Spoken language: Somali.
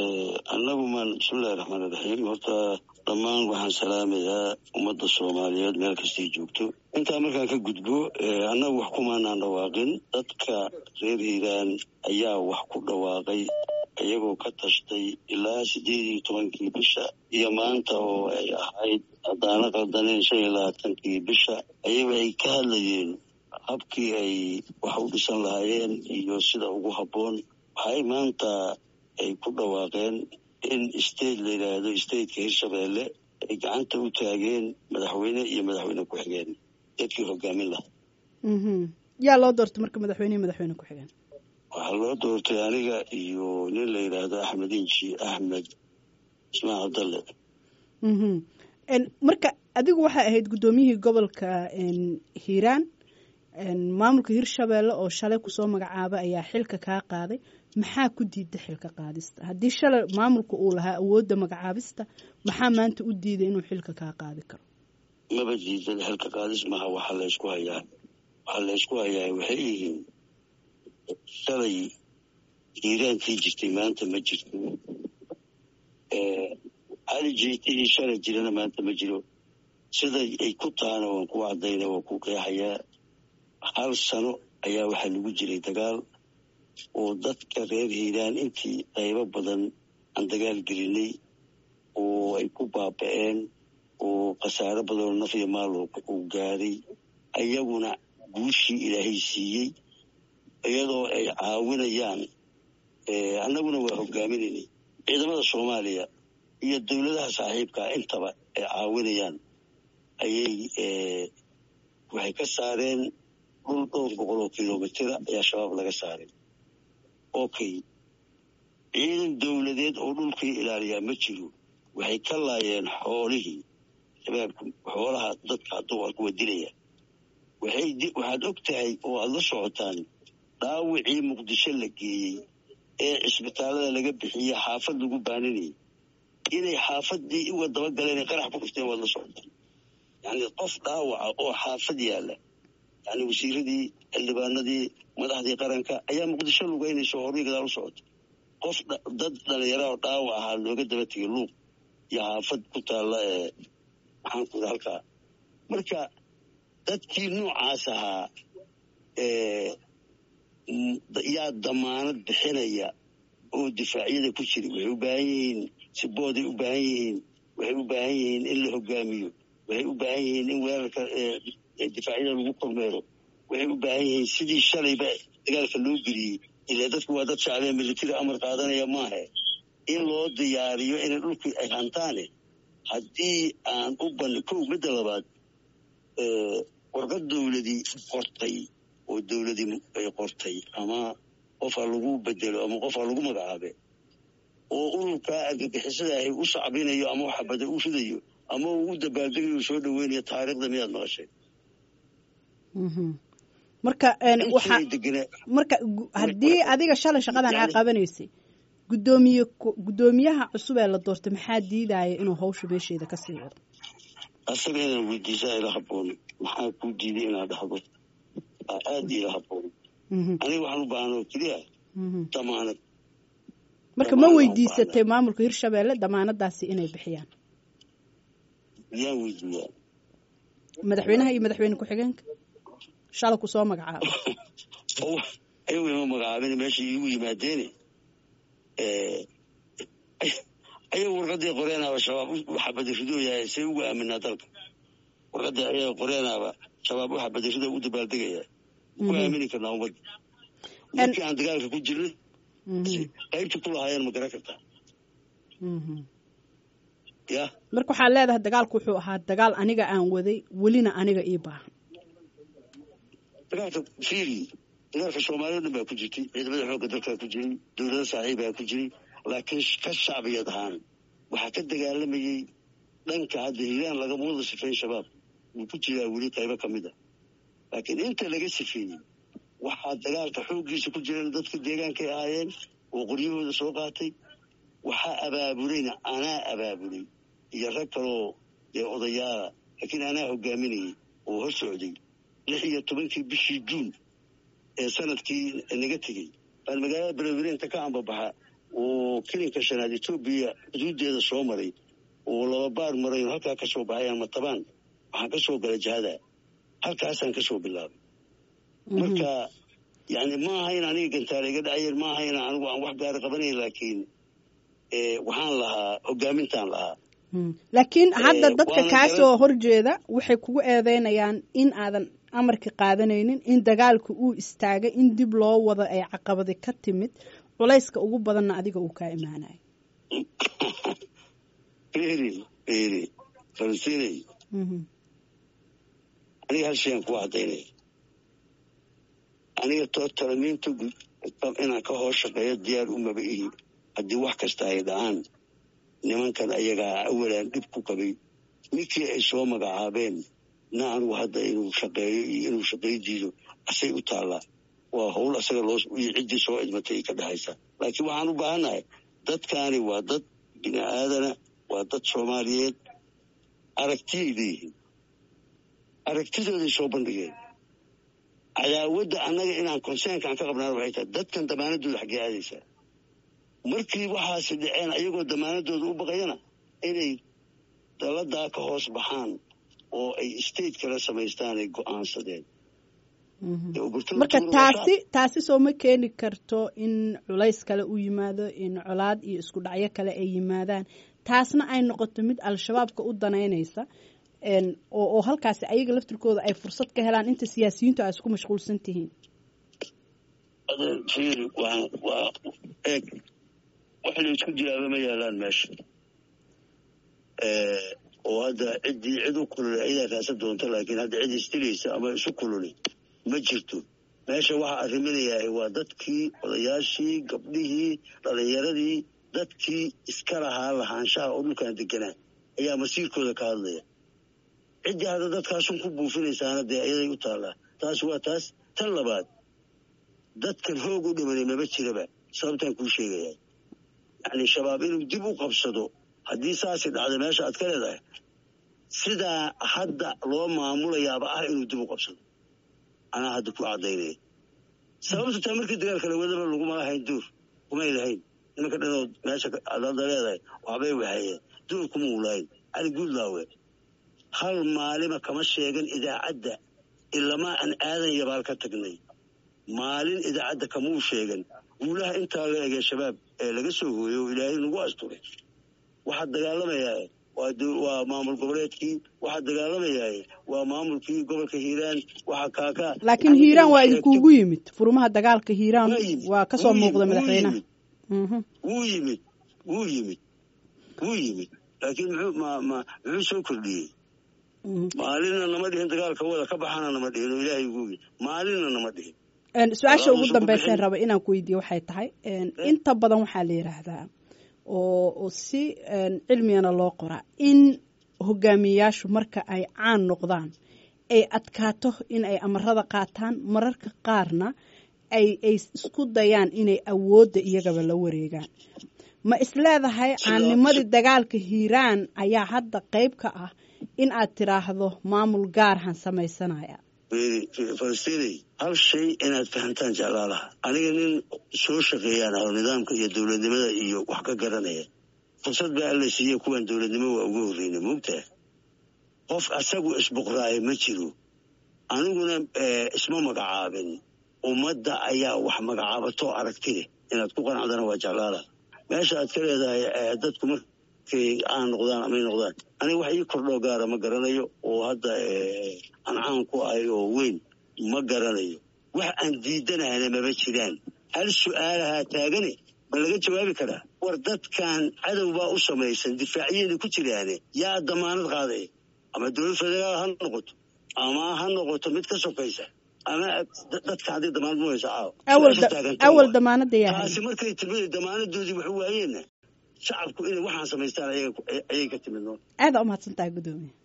annagu maan bismillahi raxmaan iraxiim horta dhammaan waxaan salaamayaa ummadda soomaaliyeed meel kastay joogto intaa markaan ka gudbo annagu wax kumaanaan dhawaaqin dadka reer hiiraan ayaa wax ku dhawaaqay iyagoo ka tashtay ilaa siddeed iyo tobankii bisha iyo maanta oo ay ahayd haddaana qaldaneen shan iyo labaatankii bisha ayaga ay ka hadlayeen habkii ay wax u dhisan lahaayeen iyo sida ugu habboon waxay maanta ay ku dhawaaqeen in state la yidhaahdo stateka hirshabeelle ay gacanta u taageen madaxweyne iyo madaxweyne ku-xigeen dadkii hogaamin lahaa yaa loo doortay marka madaxweyne iyo madaxweyne ku-xigeen waxaa loo doortay aniga iyo nin la yidhaahdo axmed inji axmed ismaan cabdalle marka adigu waxay ahayd guddoomiyihii gobolka hiiraan maamulka hirshabeelle oo shalay kusoo magacaabay ayaa xilka kaa qaaday maxaa ku diida xilka qaadista haddii shalay maamulka uu lahaa awoodda magacaabista maxaa maanta u diiday inuu xilka kaa qaadi karo maba diidan xilka qaadis maha waxaa laysku hayaa waxaa laysku hayaa waxay yihiin shalay hiiraankii jirtay maanta ma jirto cali jiitihii shalay jirana maanta ma jiro sida ay ku tahana waan ku caddayna waan ku qeexayaa hal sano ayaa waxaa lagu jiray dagaal oo dadka reer hiiraan intii qaybo badan aan dagaal gelinay oo ay ku baaba'een oo khasaaro badanoo naf iyo maal uu gaaray ayaguna guushii ilaahay siiyey iyadoo ay caawinayaan annaguna waa hogaaminaynay ciidamada soomaaliya iyo dowladaha saaxiibkaa intaba ay caawinayaan ayay waxay ka saareen dhul dhowr boqol oo kilomitira ayaa shabaab laga saaray okay ciidan dowladeed oo dhulkii ilaaliyaa ma jiro waxay ka laayeen xoolihii shabaabka xoolaha dadka hadduu kuwa dilaya waxaad og tahay oo aada la socotaan dhaawicii muqdisho la geeyey ee cisbitaallada laga bixiyey xaafad lagu baaninayay inay xaafadii uga dabagaleen qarax ku dhufteen waad la socotaan yacni qof dhaawaca oo xaafad yaalla yani wasiiradii xildhibaanadii madaxdii qaranka ayaa muqdisho lugeynaysa oo horii gadaal u socota qof dad dhalinyara oo dhaawac ahaa looga daba tegay luuq iyo xaafad ku taalla ee maxaan ku halkaa marka dadkii noocaas ahaa yaa damaanad bixinaya oo difaacyada ku jira waxay u baahan yihiin sibooday u baahan yihiin waxay u baahan yihiin in la hogaamiyo waxay u baahan yihiin in weerarka difaacyada lagu kormeero waxay u baahan yihiin sidii shalayba dagaalka loo geliyey ilaa dadku waa dad shacbiya militari amar qaadanaya maahe in loo diyaariyo inay dhulkii ay hantaane haddii aan u ban kow midda labaad warqad dowladii qortay oo dowladii ay qortay ama qofha lagu bedelo ama qofha lagu magacaabe oo ururkaa argagixisada ahy u sacbinayo ama xabada u ridayo ama uu u dabaaldegayo u soo dhaweynayo taariikhda miyaad maqashay marka marka haddii adiga shalay shaqadan aa qabanaysay gudoomiye guddoomiyaha cusub ee la doortay maxaa diidaya inuu hawsha meesheeda kasii wado asaga inaan weydiisaa ila haboon maxaa kuu diiday inaad dhahdo aada ila haboon aniga waxaan u baahan oo keliya damaanad marka ma weydiisatay maamulka hirshabeelle damaanadaasi inay bixiyaan yaan weydiiyaa madaxweynaha iyo madaxweyne ku-xigeenka shala ku soo magacaabo ayagu ima magacaabin meesha iigu yimaadeene ayagu warqadii qoreenaaba shabaab u xabadiridoyahay say ugu aaminaa dalka warqadii ayaga qoreenaaba shabaab u xabadirido u dabaaldegaya ku aamini karnaa ummadda markii aan dagaalka ku jirnay qaybta ku lahaayeen ma garan kartaa ya marka waxaad leedahay dagaalku wuxuu ahaa dagaal aniga aan waday welina aniga ii baahan dagaalka fiiri dagaalka soomaaliya o dhan baa ku jirtay ciidamada xoogga dalkaa ku jiray dowlada saaxiibaa ku jiray laakiin ka shacbiyad ahaan waxaa ka dagaalamayey dhanka hadda hiiraan lagama wada sifeyn shabaab wuu ku jiraa weli qaybo ka mid a laakiin inta laga sifeeyey waxaa dagaalka xooggiisa ku jireen dadka deegaankay ahaayeen oo qoryahooda soo qaatay waxaa abaabulayna anaa abaabulay iyo rag kaloo dee odayaala laakiin anaa hogaaminayay oo hor socday lix iyo tobankii bishii juun ee sanadkii naga tegey baan magaalada beledweyne inta ka ambabaxa oo kelinka shanaad etoobiya xuduuddeeda soo maray oo laba baar maray oo halkaa ka soo baxay ama tabaan waxaan ka soo galay jihada halkaasaan ka soo bilaabay marka yani ma aha in aniga gantaala iga dhacayeen ma aha in anigu aan wax gaara qabanayn laakiin waxaan lahaa hogaamintaan lahaa laakiin hadda dadka kaa soo horjeeda waxay kugu eedeynayaan in aadan amarka qaadanaynin in dagaalka uu istaagay in dib loo wado ay caqabadi ka timid culayska ugu badanna adiga uu kaa imaanayo eri eri falastinay aniga hal shayaan ku cadaynaya aniga too talamiinta inaan ka hoos shaqeeyo diyaar umaba ihi haddii wax kasta ay dhacaan nimankan ayagaa awalaan dhib ku qabay ninkii ay soo magacaabeen na anigu hadda inuu shaqeeyo iyo inuu shaqeey diido asay u taallaa waa howl asaga loo iyo ciddii soo idmatay ka dhexaysa laakiin waxaan u baahannahay dadkaani waa dad bini aadana waa dad soomaaliyeed aragtiyay leeyihiin aragtidooday soo bandhigeen cadaawadda annaga inaan conseenkaan ka qabnaan waxay tahay dadkan damaanadooda xaggee aadaysaa markii waxaasi dhaceen ayagoo damaanadooda u baqayana inay daladaa ka hoos baxaan oo ay state kala samaystaan ay go-aansadeen marka taasi taasi soo ma keeni karto in culays kale u yimaado in colaad iyo isku dhacyo kale ay yimaadaan taasna ay noqoto mid al-shabaabka u danaynaysa oo halkaasi ayaga laftirkooda ay fursad ka helaan inta siyaasiyiintu ay isku mashquulsan tihiin fiiri waa waa eeg wax la isku jiraaba ma yaalaan meesha oo hadda ciddii cid u kululay ayadaa raasa doonta laakiin hadda cid isdilaysa ama isu kululay ma jirto meesha waxaa arriminayahay waa dadkii odayaashii gabdhihii dhalinyaradii dadkii iska lahaa lahaanshaha oo dhulkan deganaa ayaa masiirkooda ka hadlaya ciddii hadda dadkaasun ku buufinaysaana dee ayaday u taallaa taas waa taas tan labaad dadkan hoog u dhimanay maba jiraba sababtaan kuu sheegayaa yacni shabaab inuu dib u qabsado haddii saasi dhacda meesha aad ka leedahay sidaa hadda loo maamulayaaba ah inuu dib u qabsado anaa hadda ku caddaynaya sababta taa markii dagaalka la wadaba laguma lahayn duur kumay lahayn nimanka dhanood meesha aad hadda leedahay waxbay wahayeen duur kuma ulahayn cali guudlaawe hal maalima kama sheegan idaacadda ilamaa aan aadan yabaal ka tagnay maalin idaacadda kamuu sheegan guulaha intaa la egee shabaab ee laga soo hooyey oo ilaahay nagu asturay waxaa dagaalamayaa waa maamul goboleedkii waxaa dagaalamayaa waa maamulkii gobolka hiiraan waxaa kaakaa laakiin hiiraan waa idinkugu yimid furmaha dagaalka hiiraan waa kasoo muuqda madaxweynaha wuu yimid wuu yimid wuu yimid laakiin muxuu ma ma muxuu soo kordhiyey maalinna nama dhihin dagaalka wada ka baxana nama dhihin oo ilaahay ugu yimid maalinna nama dhihin su-aasha ugu dambeyseen raba inaan ku weydiiye waxay tahay inta badan waxaa la yidhaahdaa oo si cilmigana loo qoraa in hogaamiyayaashu marka ay caan noqdaan ay adkaato in ay amarada qaataan mararka qaarna ay ay isku dayaan inay awoodda iyagaba la wareegaan ma isleedahay caannimadii dagaalka hiiraan ayaa hadda qayb ka ah in aad tiraahdo maamul gaarhan samaysanaya falastinay hal shay inaad fahamtaan jeclaalaha aniga nin soo shaqeeyaan aho nidaamka iyo dowladnimada iyo wax ka garanaya fursad baa alla siiye kuwan dowladnimo waa uga horreyna moogtaa qof asagu isbuqraayo ma jiro aniguna isma magacaabin ummadda ayaa wax magacaabatoo aragti leh inaad ku qanacdana waa jeclaalaha meesha aad ka leedahay dadku markay aan noqdaan amay noqdaan aniga wax ii kordhoo gaara ma garanayo oo hadda aan caan ku ahay oo weyn ma garanayo wax aan diidanahana maba jiraan hal su-aalahaa taagane ma laga jawaabi karaa war dadkan cadow baa u samaysan difaacyada ku jiraane yaa damaanad qaadaya ama dowlad federaal ha noqoto ama ha noqoto mid ka sokaysa ama dadka hadday damaanad muhaysa awal damaanada taasi markay timid damaanadoodii waxu waayeenna shacabku inay waxaan samaystaan ayay ka timid aada umahadsantahay gudoomiya